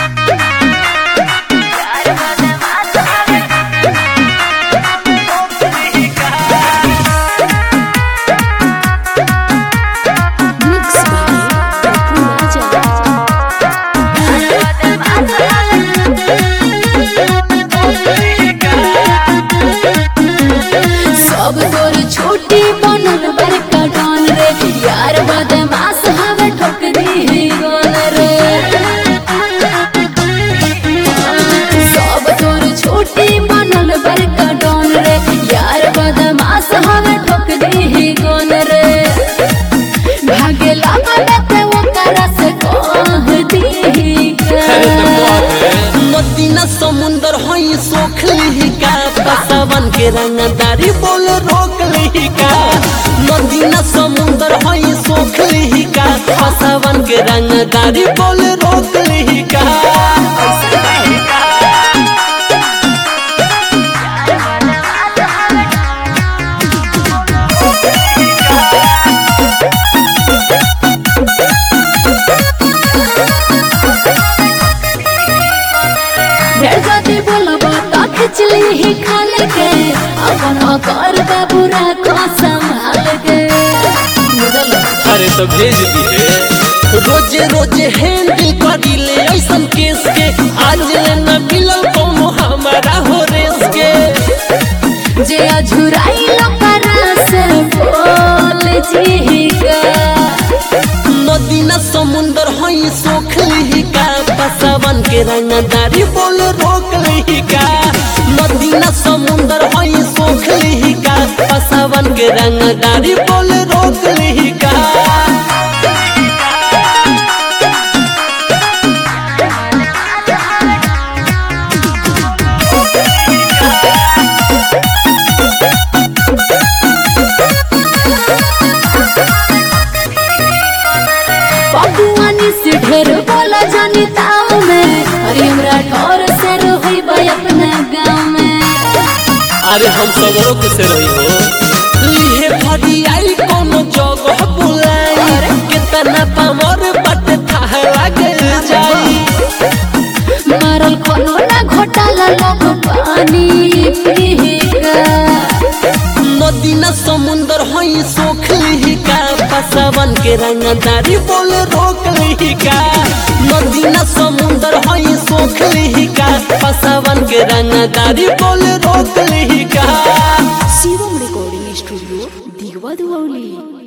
Mix by Papu Raja. सब तोर छोटी बनल बड़का डान रे यार बदमाश हवे ठोक दी गोल रे सब तोर छोटी बनल बड़का डान रे यार बदमाश हवे ठोक दी गोल रे भागे लागल ते ओकरा से कह दी नदीना समुंदर हई सोख लिहिका पसावन के रंगदारी बोल रोक लिहिका नदीना समुंदर हई सोख लिहिका पसावन के रंगदारी बोल रोक लिहिका ढेर जाति बोलबो त खिचली ही खाले के अपन कर बाबू राखो संभाल के बुझल अरे तो भेज दिए रोजे रोजे हैंडल करी ले ऐसन केस के आज ले न मिलल कोनो हमारा हो रेस के जे अझुराई लकरा से बोल जी का नदी न समुंदर हई सोख लिहिका पसावन के रंगदारी बोल रोक लिहिका नदी न समुंदर हई सोख लिहिका पसावन के रंगदारी बोल रोक लिहिका पपुआनी से ढेर बोला जानी ताव में अरे हमरा ठोर से रोही बई अपना गाँव में अरे हम सगरों के से रही हो लिहे भरी आई कोनो जगह बुलाई कितना पामर बट थाह लागे जाई मारल कोनो ना घोटाला लोग पानी पीका नदी न समुंदर हई सोख लिहिका पसावन के रंगदारी बोल रोक लिहिका नदी न समुंदर हई सोख लिहिका पसावन के रंगदारी बोल रोक लिहिका शिवम रिकॉर्डिंग स्टूडियो दिगवा दुआली